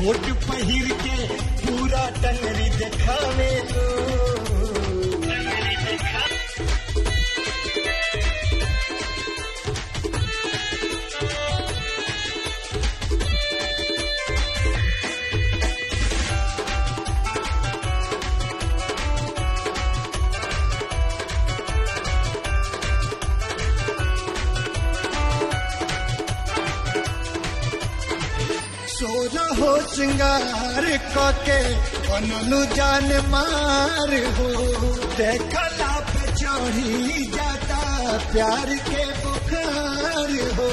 कोट पहिर के पूरा टंगरी देखावे लो सोना हो श्रृंगार कके बनलू जान मार हो देखला पे चढ़ी जाता प्यार के बुखार हो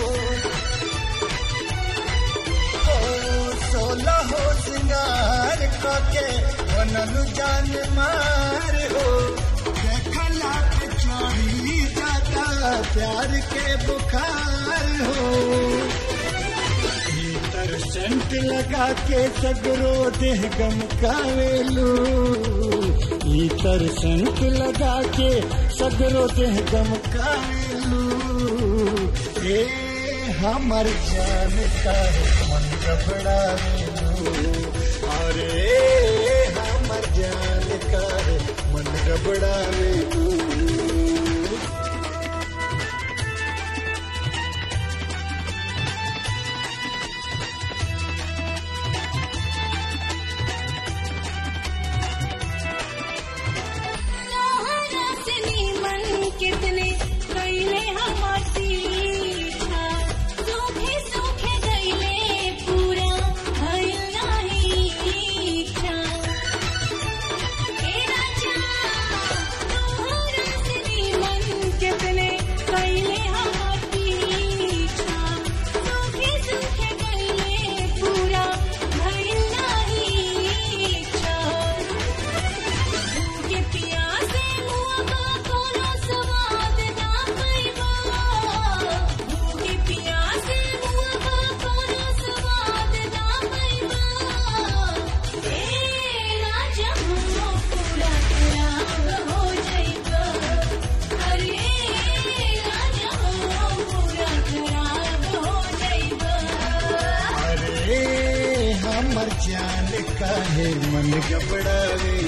ओ, सोना हो श्रृंगार कके बनलू जान मार हो देखला पे चढ़ी जाता प्यार के बुखार हो भीतर सेंट लगा के सगरो देह गमकावेलू भीतर सेंट लगा के सगरो देह गमकावेलू ए हमर जान का मन गबड़ावेलू अरे हमर जान का मन गबड़ावेलू तोहरा से नीमन कितने कैले हमर सीधा सूखे सूखे गईले पूरा भइल नाही इच्छा ए राजा तोहरा से नीमन कितने कैले हमर पीछा सूखे सूखे गईले पूरा भइल नाही इच्छा के पियासे मुआ कोनो स्वाद ना पैबा के पियासे मुआ कोनो स्वाद ना पैबा ए राजा हो पूरा खराब हो जाइबा अरे राजा हो पूरा खराब हो जाइबा अरे हमर जान काहे मन गबड़ावे